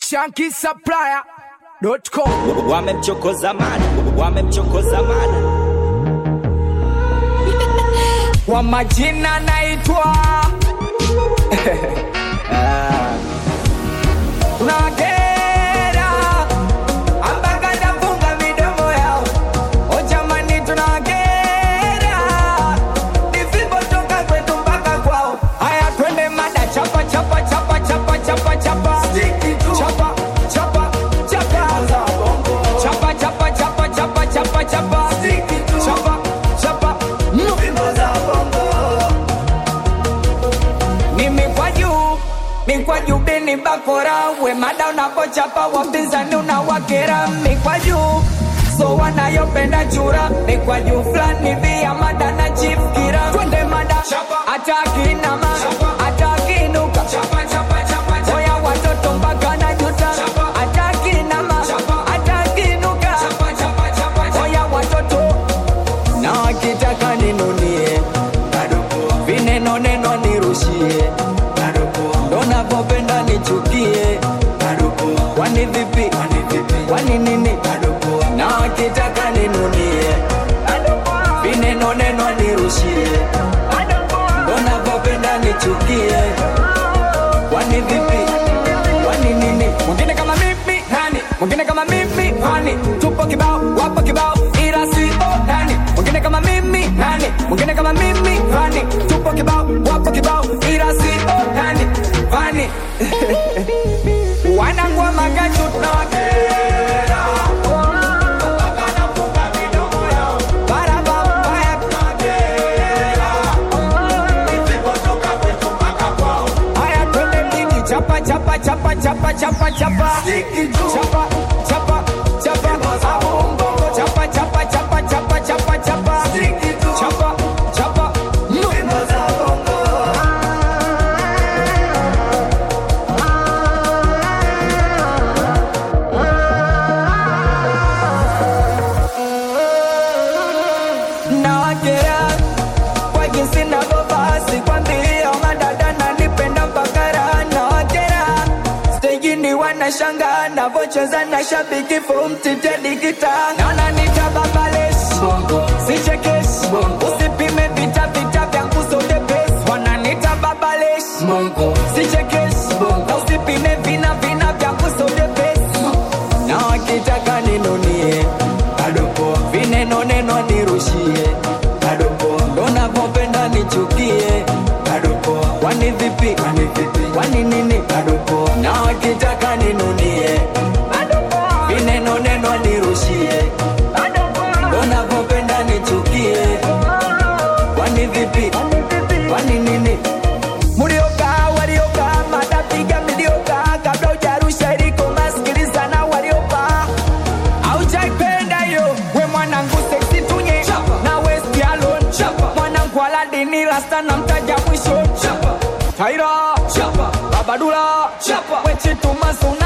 shankisupplier.com wamemchokoza mada wamemchokoza mada kwa majina naitwa tunakera ambaka nafunga midomo yao o jamani tunakera nisipotoka kwetu mpaka kwao haya twende mada chapa chapa chapa chapa chapa chapa chapa chapa chapa chapa chapa chapa chapa chapa chapa chapa chapa mimi kwa juu mi kwa juu bini bakora we mada unapochapa wapinzani unawakera mi kwa juu so wanayopenda chura mi kwa juu fulani via mada na chief kira twende mada atakinama atakinuka oya watoto mpaka na juta atakinama atakinuka oya watoto na wakitaka ninunie vineno neno nirushie ndo navyopenda nichukie kwani vipi kwani nini na wakitaka ninunie vineno neno nirushie ndo navyopenda nichukie kwani vipi kwani nini mwingine kama mimi nani mwingine kama mimi nani tupo kibao wapo kibao ila si o nani mwingine kama mimi nani mwingine kama mimi nani tupo kibao wapo kibao ila si o nani fani wanangwa magachu tunawakera Barabara, Haya twende mjini chapa chapa chapa chapa chapa chapa chapa chapa chapa chapa chapa chapa chapa chapa chapa chapa chapa nawakera kwa jinsi navyovaa sikwambia madada nanipenda mpaka raha nawakera stejini wanashanga navocheza na shabiki fumtitedikita naona nitababales sichekeshi usipime vita vita vyangu sodepes wananita babales sichekeshi na usipime vina vina vyangu sodepes na wakitaka ninunie vineno neno nirushie ndo navyopenda nichukie kwani vipi kwani nini na wakitaka ninunie vineno neno nirushie ndo navyopenda nichukie kwani vipi kwani nini mliokaa waliokaa matapiga miliokaa kabla ujarusha iliko masikilizana waliokaa aujaipenda yo we mwanangu seksi tunye na west alone mwanangu aladini rasta na mtaja mwisho taira babadula wechitumazuna